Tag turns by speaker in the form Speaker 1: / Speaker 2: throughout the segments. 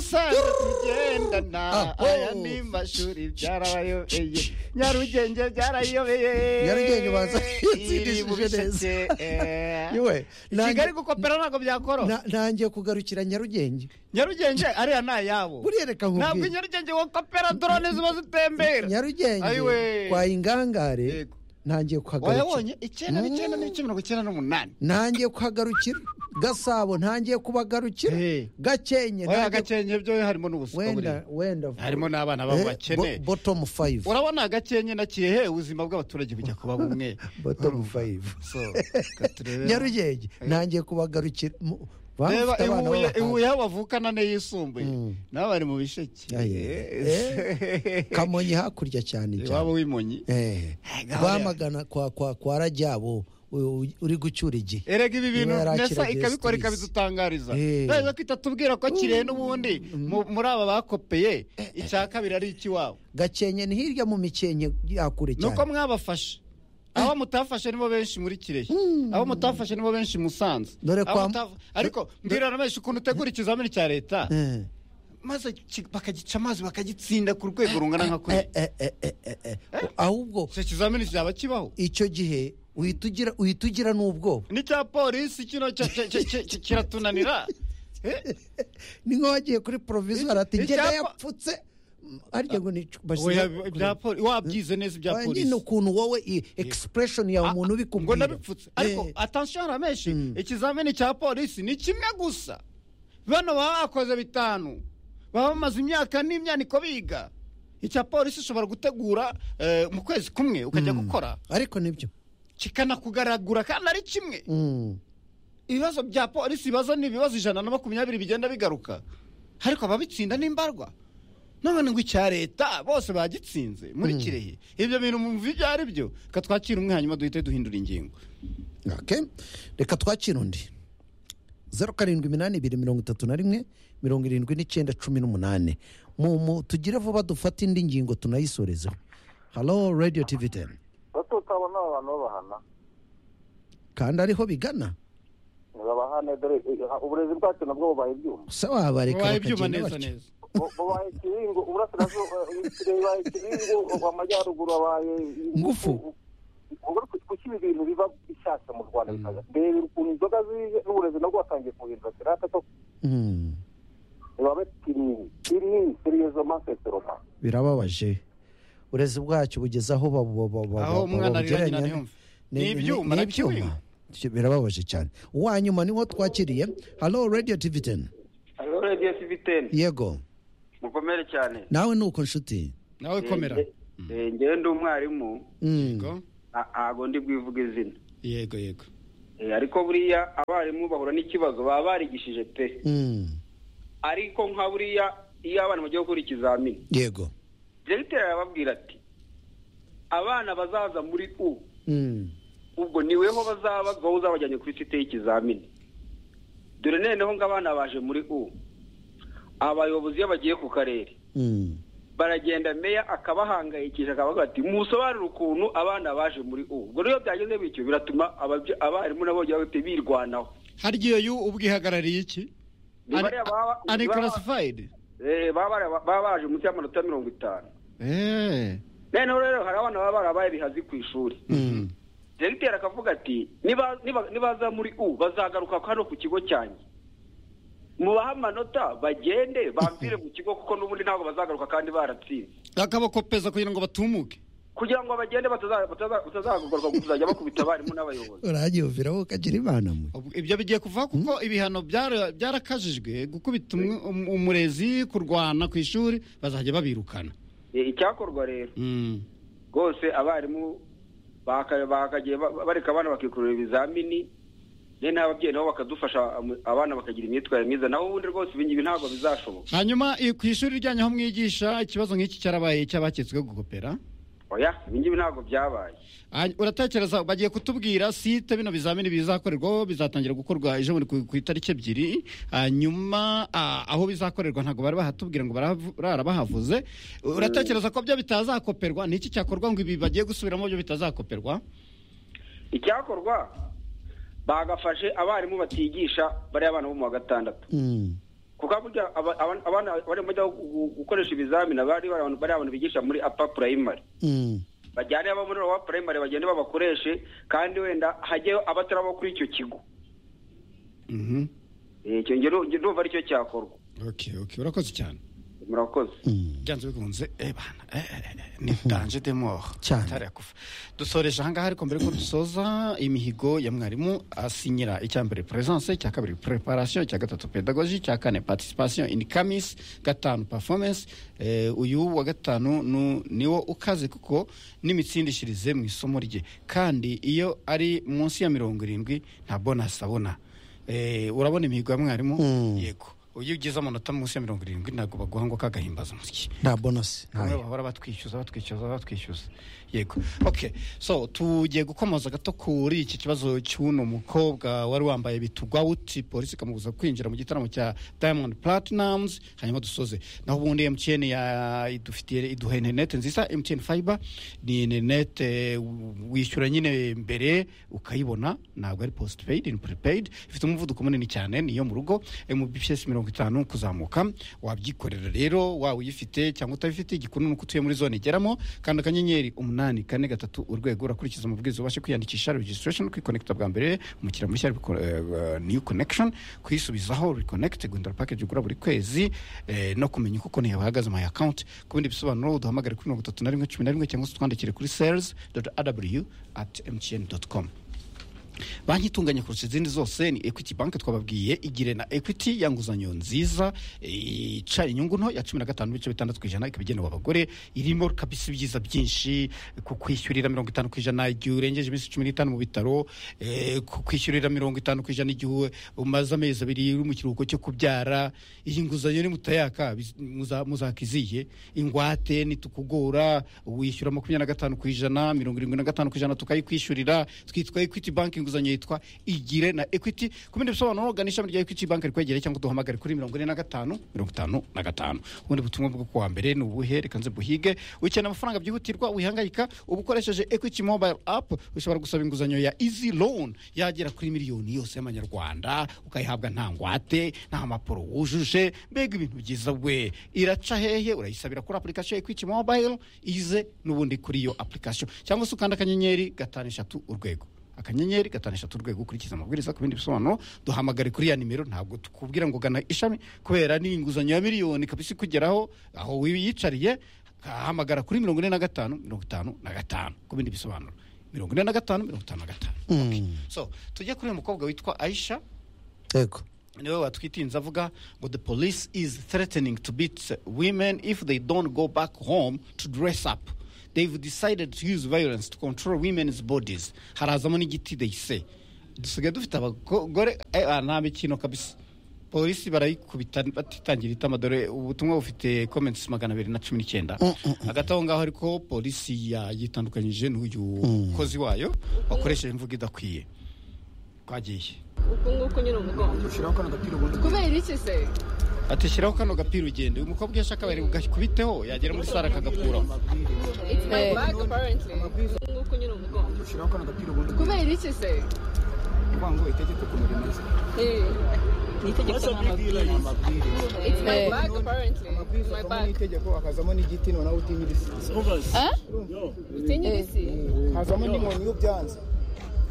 Speaker 1: dusanzwe tugendana aya ni mashuri byarabayobeye nyarugenge byarayobeye
Speaker 2: Nyarugenge ubanza yatsindishije
Speaker 1: Iri mu Bisheke, eh.
Speaker 2: Yewe, nanjye-
Speaker 1: kigali gukopera ntabwo byakora
Speaker 2: Na- nangiye kugarukira nyarugenge
Speaker 1: nyarugenge ariya ni ayabo
Speaker 2: buriya reka
Speaker 1: ntabwo
Speaker 2: nkubwire
Speaker 1: nyarugenge wakopera dorone ziba zitembera
Speaker 2: nyarugenge
Speaker 1: Ayiwe.
Speaker 2: kwa ingangare
Speaker 1: Yego.
Speaker 2: nangiye kuhagarukira
Speaker 1: wayabonye icyenda n'icyenda n'icyenda mirongo icyenda n'umunani
Speaker 2: nangiye kuhagarukira gasabo ntangiye kubagarukira
Speaker 1: Hey.
Speaker 2: gakenye
Speaker 1: oya
Speaker 2: nangiye-
Speaker 1: gakenke byo harimo n'ubusuka buriya
Speaker 2: wenda wenda
Speaker 1: harimo n'abana babo bakene
Speaker 2: botomu fayive
Speaker 1: urabona gakenke na kirehe ubuzima bw'abaturage bujya kuba bumwe
Speaker 2: botomu fayive
Speaker 1: So, reka turebe.
Speaker 2: nyarugenge nangiye kubagarukira mu- bamfite
Speaker 1: reba
Speaker 2: abana
Speaker 1: ihuye
Speaker 2: b'abahanga.
Speaker 1: ihuye aho bavukana n'iyisumbuye nabo bari mu bisheke
Speaker 2: Aye. kamonyi hakurya cyane cyane
Speaker 1: iwabo w'imonyi
Speaker 2: Eh. rwamagana kwa kwa kwa rajyabo u- u- uri gucyura igihe
Speaker 1: erega ibi bintu
Speaker 2: Niba yari
Speaker 1: nesa
Speaker 2: akira
Speaker 1: ikabikora
Speaker 2: Justice.
Speaker 1: ikabidutangariza
Speaker 2: Eh.
Speaker 1: naza kwita tubwira ko kirehe n'ubundi mu- muri aba bakopeye icya kabiri ari ikiwabo
Speaker 2: gakenye ni hirya mu mikenke ya kure
Speaker 1: ni
Speaker 2: cyane
Speaker 1: uko mwabafashe abo mutafashe nibo benshi muri kirehe abo mutafashe nibo benshi musanze
Speaker 2: Dore
Speaker 1: Abo
Speaker 2: kwa-
Speaker 1: mutaf- ariko mbwira na benshi ukuntu utegura ikizamini cya leta
Speaker 2: Eh.
Speaker 1: maze ki- bakagica amazi bakagitsinda ku rwego rungana nka kuri
Speaker 2: Eh, eh, eh, eh, eh, eh. ahubwo
Speaker 1: icyo kizamini kizaba kibaho
Speaker 2: icyo gihe uhita ugira uhita ugira n'ubwoba
Speaker 1: n'icya polisi kino cya- cya- cya- cya- cya- kiratunanira Eh,
Speaker 2: ni nk'aho wagiye kuri porovizwari ati
Speaker 1: Icyapa-
Speaker 2: ngenda yapfutse Mm, harya ngo ni
Speaker 1: oya, ibya poli- wabyize neza ibya
Speaker 2: Oya,
Speaker 1: polisi
Speaker 2: nyine ukuntu wowe i- expression ya umuntu
Speaker 1: ngo
Speaker 2: ubikubwira
Speaker 1: nabipfutse ariko
Speaker 2: Eh,
Speaker 1: atansiyo ramenshi ikizamini cya polisi ni kimwe gusa bano baba bakoze bitanu baba bamaze imyaka n'imyaniko biga icya polisi ushobora gutegura eh, mu kwezi kumwe ukajya gukora
Speaker 2: ariko nibyo
Speaker 1: kikanakugaragura kandi ari kimwe
Speaker 2: Mm.
Speaker 1: ibibazo bya polisi ibibazo ni ibibazo ijana na makumyabiri bigenda bigaruka ariko ababitsinda ni imbarwa none ngo icya leta bose bagitsinze muri kirehe ibyo bintu mwumva ibyo ari byo reka twakire umwe hanyuma duhite duhindura ingingo
Speaker 2: Okay. reka twakira undi zeru karindwi iminani ibiri mirongo itatu na rimwe mirongo irindwi n'icyenda cumi n'umunani mu mu tugire vuba dufate indi ngingo tunayisorezeho halo radiyo tivi teni
Speaker 3: tutabona abantu babahana
Speaker 2: kandi ariho bigana
Speaker 3: ntibabahane dore eh, uburezi bwacu nabwo bubaye ibyuma
Speaker 2: se wabareka
Speaker 1: wabaye ibyuma
Speaker 2: bakagenda
Speaker 1: neza
Speaker 2: batyo
Speaker 1: neza
Speaker 3: Bu- bubaye ikiringo uburasirazuba eh, ikirere bibaye ikiringo amajyaruguru abaye
Speaker 2: Ngufu.
Speaker 3: ubwo kuki ibi bintu biba bishyashya mu rwanda bikaza mbere ukuntu inzoga zije n'uburezi nabwo watangiye kuhindura sirata to
Speaker 2: Mm,
Speaker 3: bibabe kinini kinini seriyezo maseseroma
Speaker 2: birababaje uburezi bwacu bugeze aho ba- ba- ba- ba-
Speaker 1: aho
Speaker 2: ba-
Speaker 1: umwana arira nyina
Speaker 2: babugereranya-
Speaker 1: ntiyumve
Speaker 2: Ni-
Speaker 1: ni
Speaker 2: ni-
Speaker 1: ibyuma
Speaker 2: ni
Speaker 1: nakiwima
Speaker 2: ibyuma. birababaje cyane uwanyuma niwo twakiriye halo radiyo tivi teni
Speaker 3: hariho radiyo siviteni
Speaker 2: yego
Speaker 3: mukomere cyane
Speaker 2: nawe ni uko nshuti
Speaker 1: nawe komera
Speaker 3: ngewe ndi umwarimu
Speaker 2: Mm.
Speaker 1: Yego.
Speaker 3: ntabwo ndi bwivuge izina
Speaker 1: yego yego
Speaker 3: ariko buriya abarimu bahura n'ikibazo baba barigishije pe
Speaker 2: Mm.
Speaker 3: ariko nka buriya iyo abana bagiye gukora ikizamini
Speaker 2: yego
Speaker 3: diregiteri arababwira ati abana bazaza muri u
Speaker 2: Mm.
Speaker 3: ubwo ni weho bazaba wowe uzabajyanye kuri site y'ikizamini dore noneho ng'abana baje muri u abayobozi iyo bagiye ku karere
Speaker 2: Mm.
Speaker 3: baragenda meya akabahangayikisha akabaga ati musobanure ukuntu abana baje muri u ubwo rero byageze bityo biratuma ababye- abarimu nabo bagiye bahita birwanaho
Speaker 1: hari igihe yu ubwihagarariye iki
Speaker 3: Ni bariya baba-
Speaker 1: ani
Speaker 3: ni baba-
Speaker 1: karasifayidi
Speaker 3: Eh, baba bara- baba baje munsi y'amanota mirongo itanu
Speaker 1: eee
Speaker 3: noneho rero hari abana baba barabaye bihazi ku ishuri dogiteri akavuga ati "Niba- niba- nibaza muri u bazagaruka hano ku kigo cyanjye mubahe amanota bagende bambire mu kigo kuko n'ubundi ntabwo bazagaruka kandi baratsinze
Speaker 1: bakabakopeza kugira ngo batumuke
Speaker 3: kugira ngo bagende bataza- bataza- batazagaruka kuzajya bakubita abarimu n'abayobozi
Speaker 2: uranyumvira wowe ukagira imana mwe
Speaker 1: Ubwo ibyo bigiye kuva kuko ibihano byara- byarakajijwe gukubita umwe- um- umurezi kurwana ku ishuri bazajya babirukana
Speaker 3: Eh, icyakorwa rero
Speaker 1: Mm.
Speaker 3: rwose abarimu baka- bakagiye ba- bareka abana bakikorera ibizamini rero n'ababyeyi nabo bakadufasha am- abana bakagira imyitwarire myiza naho ubundi rwose ibi ngibi ntabwo bizashoboka
Speaker 1: hanyuma i- ku ishuri ryanyu aho mwigisha ikibazo nk'iki cyarabaye icy'abaketswe gukopera
Speaker 3: oya ibi ngibi ntabwo byabaye
Speaker 1: Hany- uratekereza bagiye kutubwira site bino bizamini bizakorerwaho bizatangira gukorwa ejo bundi ku ku itariki ebyiri hanyuma ah, aho bizakorerwa ntabwo bari bahatubwira ngo barahavu- barabahavuze uratekereza ko byo bitazakoperwa ni iki cyakorwa ngo ibi bagiye gusubiramo byo bitazakoperwa
Speaker 3: icyakorwa bagafashe abarimu batigisha bariya bana bo mu wa gatandatu
Speaker 2: Mm.
Speaker 3: kuko burya aba- aba- abana bari bajya gu- gukoresha ibizamini abari bari abantu bari abantu bigisha muri apa purayimari
Speaker 2: Mm.
Speaker 3: bajyane abo muri aba purayimari bagende babakoreshe kandi wenda hajyeho abatari abo kuri icyo kigo
Speaker 1: Mhm.
Speaker 3: Eh, icyo njye nu- njye ndumva aricyo cyakorwa
Speaker 1: okay okay urakoze cyane
Speaker 3: murakoze
Speaker 2: Mm.
Speaker 1: byanze bikunze eh bana eh, eh, eh, ni danje de mort
Speaker 2: Cyane.
Speaker 1: itari yakufa dusoreje ahangaha ariko mbere ko dusoza imihigo ya mwarimu asinyira icya mbere presence icya kabiri preparation icya gatatu pedagogy icya kane participation in camis gatanu performance eh, uyu wa gatanu nu- niwo ukaze kuko n'imitsindishirize mu isomo rye kandi iyo ari munsi ya mirongo irindwi nta bonus abona Eh, urabona imihigo ya mwarimu
Speaker 2: Mm.
Speaker 1: yego iyo ugize amanota munsi ya mirongo irindwi ntabwo baguha ngo kagahimbaza umusyi
Speaker 2: nta bonasi
Speaker 1: bamwe
Speaker 2: ntayo
Speaker 1: bahora batwishyuza batwishyuza batwishyuza yego okay so tugiye gukomoza gato kuri iki kibazo cy'uno mukobwa wari wambaye bitugwa uti polisi ikamubuza kwinjira mu gitaramo cya diamond platinums hanyuma dusoze naho ubundi mtn ya idufitiye iduha interinete nziza mtn fiber ni interinete wishyura nyine mbere ukayibona ntabwo ari postpaid ni prepaid ifite umuvuduko munini cyane niyo mu rugo mbps mirongo itanu kuzamuka wabyikorera rero waba uyifite cyangwa utabifite igikuru ni uko utuye muri zone igeramo kanda akanyenyeri umunani kane gatatu urwego urakurikiza amabwiriza ubashe kwiyandikisha registration kwikonekita bwa mbere umukiriya mushya ariko, eh, eh, new connection kwisubizaho reconnect guhindura package ugura buri kwezi eh, no kumenya uko konti yawe ihagaze my account ku bindi bisobanuro uduhamagare kuri mirongo itatu na rimwe cumi na rimwe cyangwa se utwandikire kuri sales aw at mtn com banki itunganye kurusha izindi zose ni equity bank twababwiye igire na equity ya nguzanyo nziza eh, ica inyungu nto ya cumi na gatanu ibice bitandatu ku ijana ikaba igenewe abagore irimo kabisa ibyiza byinshi ku kwishyurira mirongo itanu ku ijana igihe urengeje iminsi cumi n'itanu mu bitaro eh, ku kwishyurira mirongo itanu ku ijana igihe umaze amezi abiri uri mu kiruhuko cyo kubyara iyi nguzanyo ni mutayaka biz- muza- muzakiziye ingwate nitukugora wishyura makumyabiri na gatanu ku ijana mirongo irindwi na gatanu ku ijana tukayikwishyurira twitwa equity bank inguzanyo yitwa igire na equity ku bindi bisobanuro gana ishami rya equity bank rikwegereye cyangwa duhamagare kuri mirongo ine na gatanu mirongo itanu na gatanu ubundi butumwa bwo kuwa mbere ni ubuhe reka nze buhige ukeneye amafaranga byihutirwa wihangayika uba ukoresheje equity mobile app ushobora gusaba inguzanyo ya easy loan yagera kuri miliyoni yose y'amanyarwanda ukayihabwa nta ngwate nta mapuro wujuje mbega ibintu byiza we iraca hehe urayisabira kuri application ya equity mobile ize n'ubundi kuri iyo application cyangwa se ukanda akanyenyeri gatanu eshatu urwego akanyenyeri gatanu eshatu urwego ukurikiza amabwiriza ku bindi bisobanuro duhamagare kuri ya nimero ntabwo tukubwira ngo gana ishami kubera ni inguzanyo ya miliyoni kabisa ikugeraho aho wiyicariye hamagara kuri mirongo ine na gatanu mirongo itanu na gatanu ku bindi bisobanuro mirongo ine na gatanu mirongo itanu na gatanu
Speaker 2: Mm.
Speaker 1: so tujye kuri uyu mukobwa witwa aisha
Speaker 2: yego
Speaker 1: niwe watwitinze avuga ngo the police is threatening to beat women if they don't go back home to dress up they've decided to use violence to control women's bodies harazamo n'igiti they say dusigaye dufite abagore eh, ah, nta mikino kabisa polisi barayikubita batitangira itamadore ubutumwa bufite comments magana abiri na cumi n'icyenda hagati aho ngaho ariko polisi yayitandukanyije n'uyu mukozi wayo wakoresheje imvugo idakwiye twagiye
Speaker 4: uku nguku nyine umugongo kubera iki se
Speaker 1: ati shyiraho kano gapira ugende uyu mukobwa iyo ashaka bari bugakubiteho yagera muri sare akagakuramo
Speaker 4: it's my bag apparently uku nguku nyine umugongo kubera iki se Eh, it's my bag apparently it's my bag
Speaker 5: itegeko hakazamo n'igiti noneho utinyirisi
Speaker 4: Eh? utinye ibisi
Speaker 5: hazamo n'inkoni iyo byanze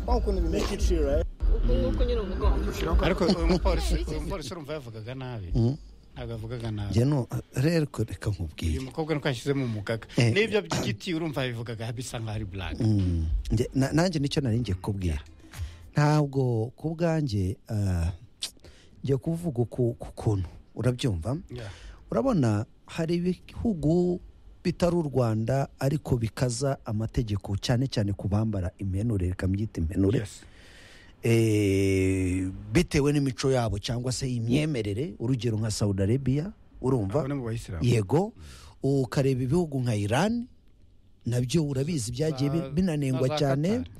Speaker 5: waba ukuntu bimeze
Speaker 4: uku nguku nyine umugongo
Speaker 1: ariko uyu mupolisi uyu mupolisi urumva yavugaga nabi ntabwo yavugaga nabi
Speaker 2: njye no rero ko reka nkubwire
Speaker 1: uyu mukobwa nuko yashyizemo umugaga
Speaker 2: Eh.
Speaker 1: n'ibyo by'igiti urumva yabivugaga bisa nkaho ari black
Speaker 2: Mm. Nge- na- nanjye nicyo nari ngiye kubwira ntabwo ku bwanjye ah, ngiye kuvuga uku ku kuntu urabyumva urabona hari ibihugu bitari u rwanda ariko bikaza amategeko cyane cyane ku bambara impenure reka mbyita impenure
Speaker 1: Yes.
Speaker 2: Eh, bitewe n'imico yabo cyangwa se imyemerere urugero nka saudi arabia urumva
Speaker 1: abo ni mu bayisilamu
Speaker 2: yego ukareba ibihugu nka iran nabyo urabizi byagiye bi-
Speaker 1: Za-
Speaker 2: binanengwa
Speaker 1: na za
Speaker 2: cyane
Speaker 1: Qatar.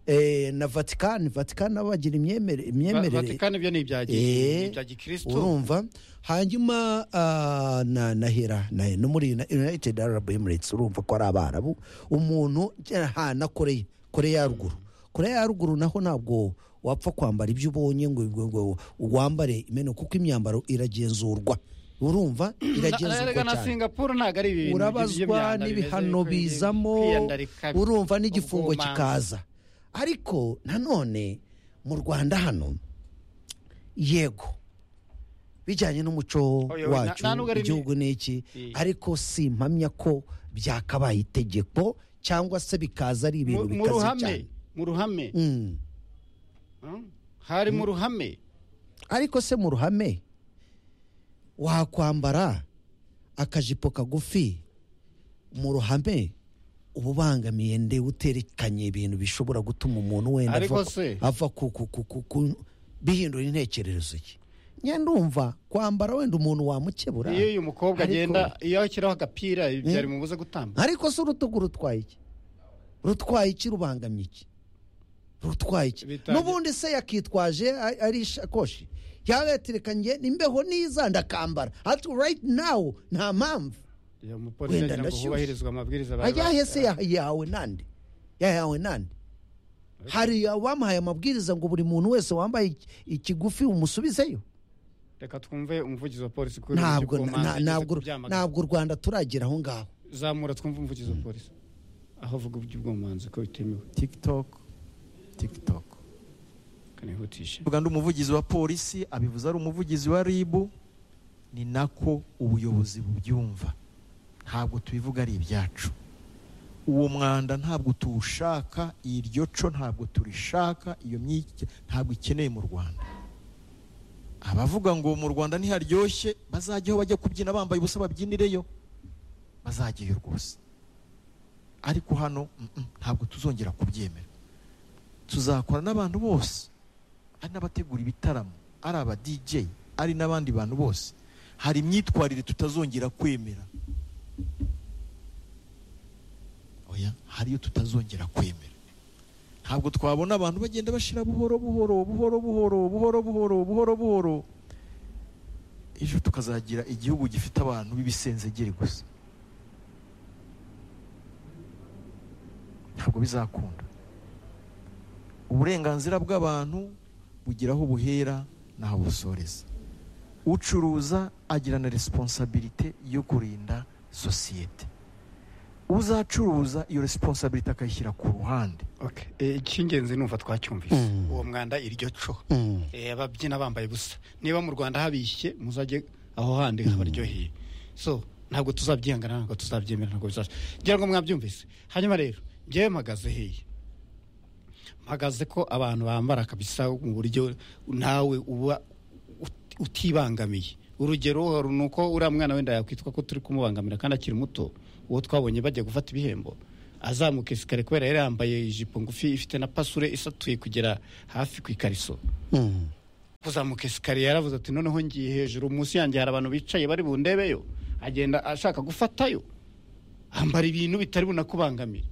Speaker 2: Eh, na vatikani vatikani nabo bagira imyemere-
Speaker 1: Va-
Speaker 2: imyemerere
Speaker 1: vatikani byo ni ibya gi-
Speaker 2: Eh,
Speaker 1: ni ibya gikristo
Speaker 2: urumva hanyuma ah, na na hera na no muri na- united arab emirates urumva ko ari abarabu umuntu ha na koreya koreya ya ruguru koreya ya ruguru naho ntabwo wapfa kwambara ibyo ubonye ngo ngo- ngo wambare imena kuko imyambaro iragenzurwa urumva iragenzurwa
Speaker 1: erega na
Speaker 2: cyane
Speaker 1: singapuru ntabwo ari ibintu
Speaker 2: urabazwa n'ibihano bizamo urumva n'igifungo kikaza ariko nanone mu rwanda hano yego bijyanye n'umuco
Speaker 1: Oya, oya, na-
Speaker 2: wacu
Speaker 1: nta nubwo ari ni-
Speaker 2: igihugu ni iki
Speaker 1: Iya.
Speaker 2: ariko si mpamya ko byakabaye itegeko cyangwa se bikaza ari ibintu
Speaker 1: mu
Speaker 2: bikaze
Speaker 1: ruhame
Speaker 2: cyane
Speaker 1: mu ruhame
Speaker 2: Mm.
Speaker 1: Mm. hari mu ruhame
Speaker 2: ariko se mu ruhame wakwambara akajipo kagufi mu ruhame uba ubangamiye nde uterekanye ibintu bishobora gutuma umuntu wenda
Speaker 1: Ariko
Speaker 2: ava ku-
Speaker 1: se-
Speaker 2: ava ku ku ku ku ku bihindura intekerezo ye nyine ndumva kwambara wenda umuntu wamukebura
Speaker 1: iyo uyu mukobwa
Speaker 2: Ariko-
Speaker 1: agenda iyo ashyiraho agapira byari bimubuze gutamba
Speaker 2: ariko se urutugu rutwaye iki rutwaye iki rubangamye iki rutwaye iki
Speaker 1: Bitangiye-
Speaker 2: n'ubundi se yakitwaje a- ari ishakoshi yagaterekanye n'imbeho niza ndakambara ati right now nta mpamvu
Speaker 1: uyu mupolisi
Speaker 2: Wenda
Speaker 1: agira ngo
Speaker 2: ndashyushye.
Speaker 1: hubahirizwe amabwiriza bari
Speaker 2: ajyahe
Speaker 1: bashyize.
Speaker 2: se ya- yahawe nande yahawe nande hari abamuhaye amabwiriza ngo buri muntu wese wambaye iki- ikigufi umusubizeyo
Speaker 1: reka twumve umuvugizi wa polisi kuri ubu
Speaker 2: ntabwo
Speaker 1: by'uko manza
Speaker 2: na-
Speaker 1: yigeze
Speaker 2: ntabwo
Speaker 1: kubyamagana.
Speaker 2: ntabwo u rwanda turagera aho ngaho
Speaker 1: zamura twumve umuvugizi wa polisi aho avuga iby'ubwomanzi ko bitemewe
Speaker 6: tiktok tiktok
Speaker 1: kanihutishe
Speaker 6: vuga ndi umuvugizi wa polisi abivuze ari umuvugizi wa ribu ni nako ubuyobozi bubyumva ntabwo tubivuga ari ibyacu uwo mwanda ntabwo tuwushaka iryo co ntabwo turishaka iyo myike ntabwo ikeneye mu rwanda abavuga ngo mu rwanda ntiharyoshye bazajya aho bajya kubyina bambaye ubusa babyinireyo bazajyayo rwose ariko hano mm, mm, ntabwo tuzongera kubyemera tuzakora n'abantu bose ari n'abategura ibitaramo ari aba DJ ari n'abandi bantu bose hari imyitwarire tutazongera kwemera oya hari iyo tutazongera kwemera ntabwo twabona abantu bagenda bashira buhoro buhoro buhoro buhoro buhoro buhoro buhoro buhoro ejo tukazagira igihugu gifite abantu b'ibisenzegeri gusa ntabwo bizakunda uburenganzira bw'abantu bugira aho buhera n'aho busoreza ucuruza agira na resiponsabirite yo kurinda sosiyete uzacuruza iyo resiponsabirite akayishyira ku ruhande
Speaker 1: Okay. Eh, icy'ingenzi numva twacyumvise uwo mwanda iryo co Eh, ababyina bambaye ubusa niba mu rwanda habishye muzajye aho handi habaryoheye so ntabwo tuzabyihangana ntabwo tuzabyemera ntabwo bizasha ngira ngo mwabyumvise hanyuma rero njyewe mpagaze heye mpagaze ko abantu bambara kabisa mu buryo nawe uba ut- utibangamiye urugero hari ni uko uriya mwana wenda yakwitwa ko turi kumubangamira kandi akiri muto uwo twabonye bajya gufata ibihembo azamuka isikare kubera yari yambaye ijipo ngufi ifite na pasure isatuye kugera hafi ku ikariso kuzamuka esikariye yaravuze ati noneho ngiye hejuru munsi yanjye hari abantu bicaye bari bundebeyo agenda ashaka gufatayo ambara ibintu bitari bunakubangamire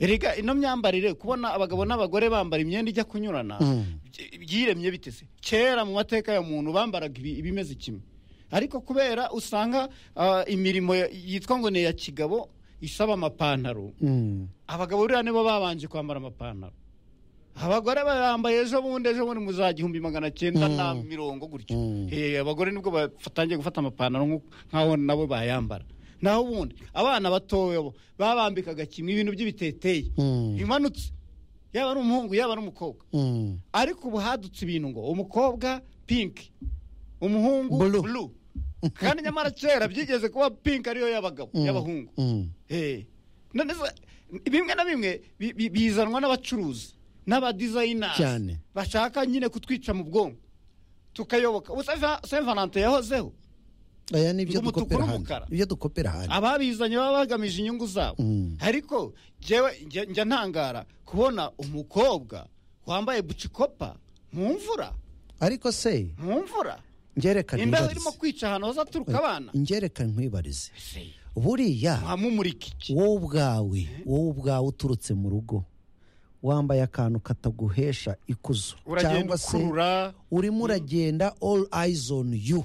Speaker 1: erega ino myambarire kubona abagabo n'abagore bambara imyenda ijya kunyurana byi- byiremye bitese kera mu mateka ya muntu bambaraga ibi- ibimeze kimwe ariko kubera usanga ah, imirimo ya- yitwa ngo ni iya kigabo isaba amapantaro
Speaker 2: Mm.
Speaker 1: abagabo buriya nibo babanje kwambara amapantaro abagore bambaye ejo bundi ejo bundi muzaga igihumbi magana cyenda na mirongo gutyo Eh, abagore nibwo batangiye gufata amapantaro nk'uko- nk'aho nabo bayambara naho ubundi abana batoya bo babambikaga kimwe ibintu by'ibiteteyi bimanutse yaba ari umuhungu yaba ari umukobwa
Speaker 2: Mm.
Speaker 1: ariko ubu hadutse ibintu ngo umukobwa pinki umuhungu
Speaker 2: Blue.
Speaker 1: bulu kandi nyamara kera byigeze kuba pinki ariyo y'abagabo y'abahungu
Speaker 2: Mm.
Speaker 1: Eh, none se, bimwe na bimwe bi- bi- bizanwa n'abacuruzi n'abadizayinasi
Speaker 2: Cyane.
Speaker 1: bashaka nyine kutwica mu bwonko tukayoboka ubu saint valente yahozeho
Speaker 2: aya ni ibyo
Speaker 1: Ngo umutuku
Speaker 2: dukopera hano
Speaker 1: n'umukara.
Speaker 2: ibyo dukopera hano
Speaker 1: ababizanye baba bagamije inyungu zabo
Speaker 2: Mm.
Speaker 1: ariko njyewe njya- njya ntangara kubona umukobwa wambaye bucikopa mu mvura
Speaker 2: ariko se
Speaker 1: mu mvura
Speaker 2: ngerekane
Speaker 1: imbeho
Speaker 2: nkwibarize.
Speaker 1: irimo kwica ahantu hazaturuka abana
Speaker 2: ingereka nkwibarize buriya
Speaker 1: mwamumurika iki
Speaker 2: wowe ubwawe wowe ubwawe uturutse mu rugo wambaye akantu kataguhesha ikuzo
Speaker 1: uragenda
Speaker 2: cyangwa se
Speaker 1: ukurura
Speaker 2: urimo uragenda all eyes on you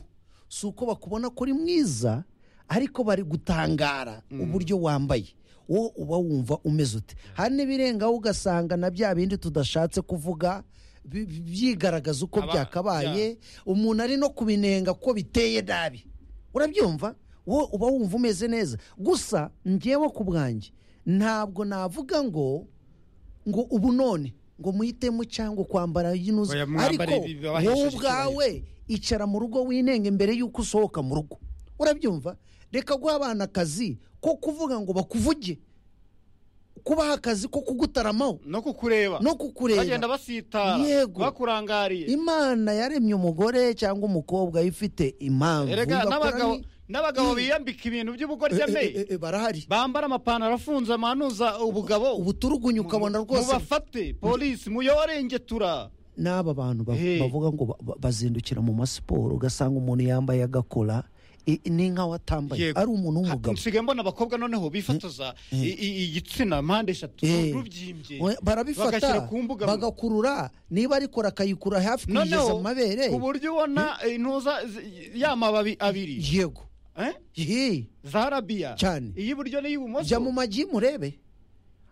Speaker 2: si uko bakubona ko uri mwiza ariko bari gutangara uburyo wambaye wowe uba wumva umeze ute hari n'ibirengaho ugasanga na bya bindi tudashatse kuvuga bi- bi- byigaragaza uko
Speaker 1: Aba-
Speaker 2: byakabaye umuntu ari no kubinenga ko biteye nabi urabyumva wowe uba wumva umeze neza gusa njyewe ku bwanjye ntabwo navuga ngo ngo ubu none ngo muhitemo cyangwa kwambara yinuze
Speaker 1: Oya,
Speaker 2: ariko
Speaker 1: mwambare ibi babahesheje
Speaker 2: wowe
Speaker 1: icyubahiro.
Speaker 2: ubwawe icara mu rugo winenge mbere y'uko usohoka mu rugo urabyumva reka guha abana akazi ko kuvuga ngo bakuvuge kubaha akazi ko kugutaramaho
Speaker 1: no kukureba
Speaker 2: no kukureba
Speaker 1: bagenda basitara
Speaker 2: Yego.
Speaker 1: bakurangariye
Speaker 2: imana yaremye umugore cyangwa umukobwa ifite impamvu
Speaker 1: erega
Speaker 2: Bakora
Speaker 1: n'abagabo
Speaker 2: ni-
Speaker 1: n'abagabo
Speaker 2: Mm.
Speaker 1: biyambika ibintu
Speaker 2: Eh, eh, eh,
Speaker 1: by'ubugoryameyi
Speaker 2: eh, barahari
Speaker 1: bambara amapantaro afunze amanuza ubugabo
Speaker 2: ubuturugunyu ukabona rwose
Speaker 1: mubafate polisi muyorengetura
Speaker 2: n'aba bantu ba-
Speaker 1: Hey.
Speaker 2: bavuga ngo ba- ba- bazindukira mu masiporo ugasanga umuntu yambaye agakora i- ni nkaho atambaye
Speaker 1: Yego.
Speaker 2: ari umuntu
Speaker 1: Ha-
Speaker 2: w'umugabo
Speaker 1: nsigaye mbona abakobwa noneho bifatoza i- i- igitsina mpande eshatu
Speaker 2: Eh.
Speaker 1: rubyimbye
Speaker 2: We- barabifata
Speaker 1: bagashyira ku mbuga
Speaker 2: bagakurura niba ari kora akayikura hafi kugeza
Speaker 1: noneho
Speaker 2: mu mabere
Speaker 1: ku buryo ubona intuza zi- ya mababi abiri
Speaker 2: yego
Speaker 1: Eh?
Speaker 2: Yee.
Speaker 1: za rabiya
Speaker 2: Cyane.
Speaker 1: iy'iburyo
Speaker 2: jya mu
Speaker 1: n'iy'ibumoso
Speaker 2: magi murebe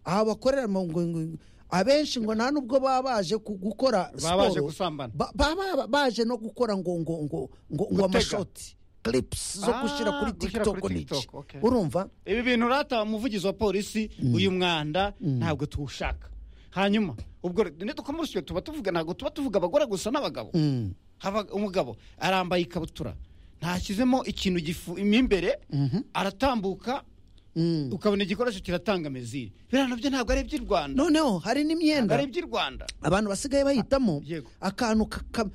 Speaker 2: aha bakorera mu ngo- ngo- abenshi ngo nta nubwo baba baje ku- gukora
Speaker 1: Baba baje
Speaker 2: siporo,
Speaker 1: gusambana.
Speaker 2: ba- baba baje no gukora ngo ngo ngo ngo ngo
Speaker 1: Gutega.
Speaker 2: amashoti clips zo
Speaker 1: Ah,
Speaker 2: gushyira kuri
Speaker 1: gushyira
Speaker 2: tiktok
Speaker 1: kuri
Speaker 2: n'iki
Speaker 1: TikTok, okay.
Speaker 2: urumva
Speaker 1: ibi bintu urata umuvugizi wa polisi uyu mwanda ntabwo tuwushaka hanyuma ubwo ntidukomeje tuba tuvuga ntabwo tuba tuvuga abagore gusa n'abagabo
Speaker 2: Mm.
Speaker 1: Haba- umugabo arambaye ikabutura ntashyizemo ikintu gifu mo imbere aratambuka
Speaker 2: Mm.
Speaker 1: ukabona igikoresho kiratanga meziri biriya nabyo ntabwo ari iby'i rwanda
Speaker 2: noneho hari
Speaker 1: ntabwo
Speaker 2: n'imyenda
Speaker 1: ari iby'i rwanda
Speaker 2: abantu basigaye bahitamo
Speaker 1: Yego.
Speaker 2: akantu ka- ka-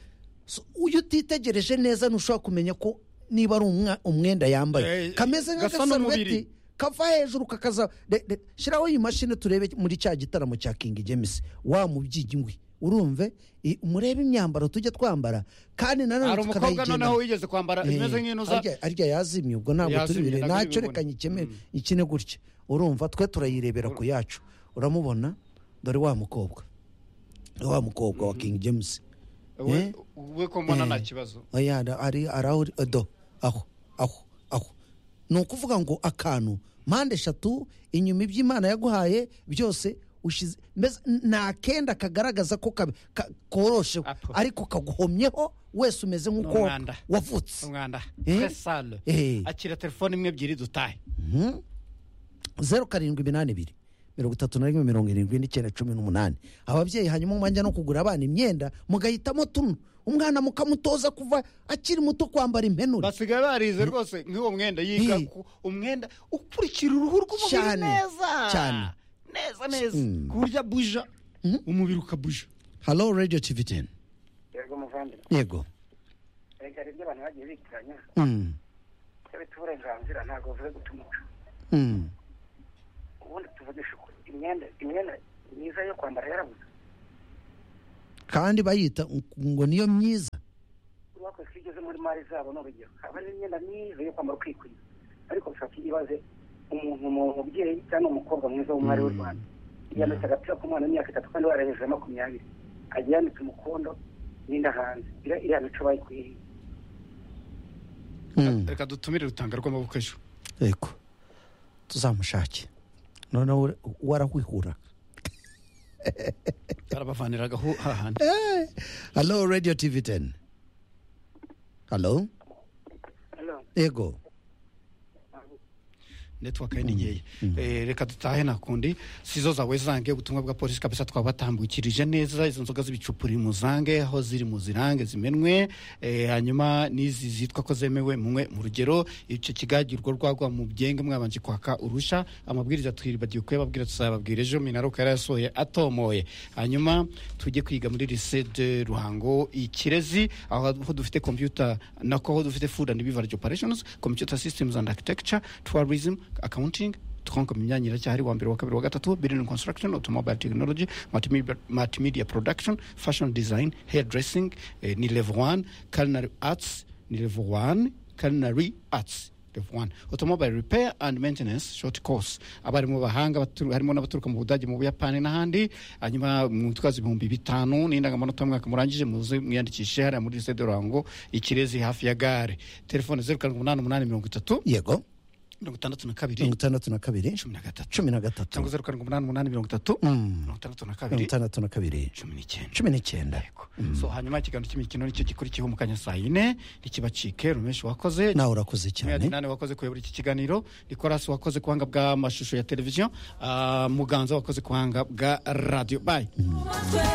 Speaker 2: so, iyo utitegereje neza ntushobora kumenya ko niba ari umwa- umwenda yambaye
Speaker 1: Eh,
Speaker 2: kameze
Speaker 1: gasa n'umubiri.
Speaker 2: nk'agasarubeti kava hejuru kakaza re- re- shyiraho iyi mashini turebe muri cya gitaramo cya kingi james wa mubyigi ngwi urumve i- murebe imyambaro tujya twambara kandi
Speaker 1: hari
Speaker 2: nanone
Speaker 1: umukobwa noneho
Speaker 2: tukanayigena
Speaker 1: wigeze kwambara
Speaker 2: Eh,
Speaker 1: imeze nk'intu za
Speaker 2: arya- arya yazimye ubwo ntabwo
Speaker 1: Yazimye,
Speaker 2: turi bire
Speaker 1: ntabwo
Speaker 2: ntacyo
Speaker 1: tubibona.
Speaker 2: reka nyikeme ikine gutya urumva twe turayirebera ku yacu uramubona dore wa mukobwa wa mukobwa wa king james
Speaker 1: we
Speaker 2: Eh?
Speaker 1: we ko mbona nta kibazo
Speaker 2: oya da- ari ari aho uri- do aho aho aho ni ukuvuga ngo akantu mpande eshatu inyuma iby'imana yaguhaye byose ushize mbese nta kenda kagaragaza ko kabe- ka- koroshewe
Speaker 1: Apo.
Speaker 2: ariko kaguhomyeho wese umeze nk'uko
Speaker 1: N'umwanda.
Speaker 2: wavutse
Speaker 1: umwanda
Speaker 2: Eh?
Speaker 1: tre sale
Speaker 2: Eh.
Speaker 1: akira telefone imwe ebyiri dutahe
Speaker 2: zeru karindwi iminani ibiri mirongo itatu na rimwe mirongo irindwi n'icyenda cumi n'umunani ababyeyi hanyuma mwajya no kugura abana imyenda mugahitamo tuno umwana mukamutoza kuva akiri muto kwambara impenure
Speaker 1: basigaye barize rwose nk'uwo mwenda yiga
Speaker 2: Eh.
Speaker 1: ku- umwenda ukurikira uruhu rw'umubiri
Speaker 2: Cyane,
Speaker 1: neza
Speaker 2: cyane.
Speaker 1: neza neza ku buryo abuja umubiri ukabuja
Speaker 2: halo radiyo tivi teni
Speaker 7: yego muvandimwe
Speaker 2: yego
Speaker 7: reka hari ibyo abantu bagiye bitiranya
Speaker 2: Mm,
Speaker 7: ibyo bita uburenganzira ntabwo bivuze guta umuco
Speaker 2: mm.
Speaker 7: ubundi tuvugisha ukuri imyenda imyenda myiza yo kwambara yarabuze
Speaker 2: kandi bayita ngo niyo myiza
Speaker 7: bakoze ko igeze muri mari zabo ni urugero haba n'imyenda myiza yo kwambara ukikwiza ariko bishobora ibaze umuntu mu mubyeyi cyangwa umukobwa mwiza w'umwari w'u rwanda yambitse agapira k'umwana w'imyaka itatu kandi warahejeje ya makumyabiri agiye yambitse umukondo n'inda hanze iriya iriya mico bayikwiye
Speaker 2: Mm.
Speaker 1: reka dutumire rutanga rw'amaboko ejo
Speaker 2: yego tuzamushake noneho we- warahwihura
Speaker 1: barabavaniraga aho hahandi
Speaker 2: halo radiyo tivi teni halo yego
Speaker 1: netiwaka ye ni nkeya Eh, reka dutahe nakundi sizo zawe zange ubutumwa bwa polisi kabisa twabatambukirije neza izo nzoga z'ibicupa uri mu zange aho ziri mu zirange zimenwe Eh, hanyuma n'izi zitwa ko zemewe munywe mu rugero icyo kigagirwa rwagwa mu byenge mwabanje kwaka urushya amabwiriza twibagiwe kuyababwira tuzayababwira ejo minaruka yarayasohoye atomoye hanyuma tujye kwiga muri lycée de ruhango i kirezi aho aho dufite computer nako aho dufite food and beverage operations computer systems and architecture tourism accounting twakomye imyanya iracyahari wa mbere wa kabiri wa gatatu building construction automobile technology multimedia, multimedia production fashion design hairdressing eh, ni level 1 culinary arts ni level 1 culinary arts level 1 automobile repair and maintenance short course abarimu bahanga batu- harimo n'abaturuka mu budage mu buyapani n'ahandi hanyuma mwitwaza ibihumbi bitanu n'indangamanota y'umwaka murangije muze mwiyandikishe hariya muri lycée de ruhango ikirezi hafi ya gare telefone zeru karindwi umunani umunani mirongo itatu
Speaker 2: yego
Speaker 1: mirongo itandatu na kabiri
Speaker 2: mirongo itandatu na kabiri
Speaker 1: cumi na gatatu
Speaker 2: cumi na gatatu
Speaker 1: cyangwa zeru karindwi umunani umunani mirongo itatu mirongo itandatu na
Speaker 2: mirongo
Speaker 1: kabiri
Speaker 2: itandatu na kabiri
Speaker 1: cumi n'icyenda
Speaker 2: cumi n'icyenda
Speaker 1: Yego. so hanyuma ikiganiro cy'imikino nicyo gikurikiyeho mu kanya saa yine ntikibacike rumeshi wakoze
Speaker 2: nawe urakoze cyane
Speaker 1: Mwiyadinani wakoze kuyobora iki kiganiro nikorasi wakoze kuhanga bw'amashusho ya televiziyo ah, muganza wakoze kuhanga bwa radiyo bayi
Speaker 8: umutwe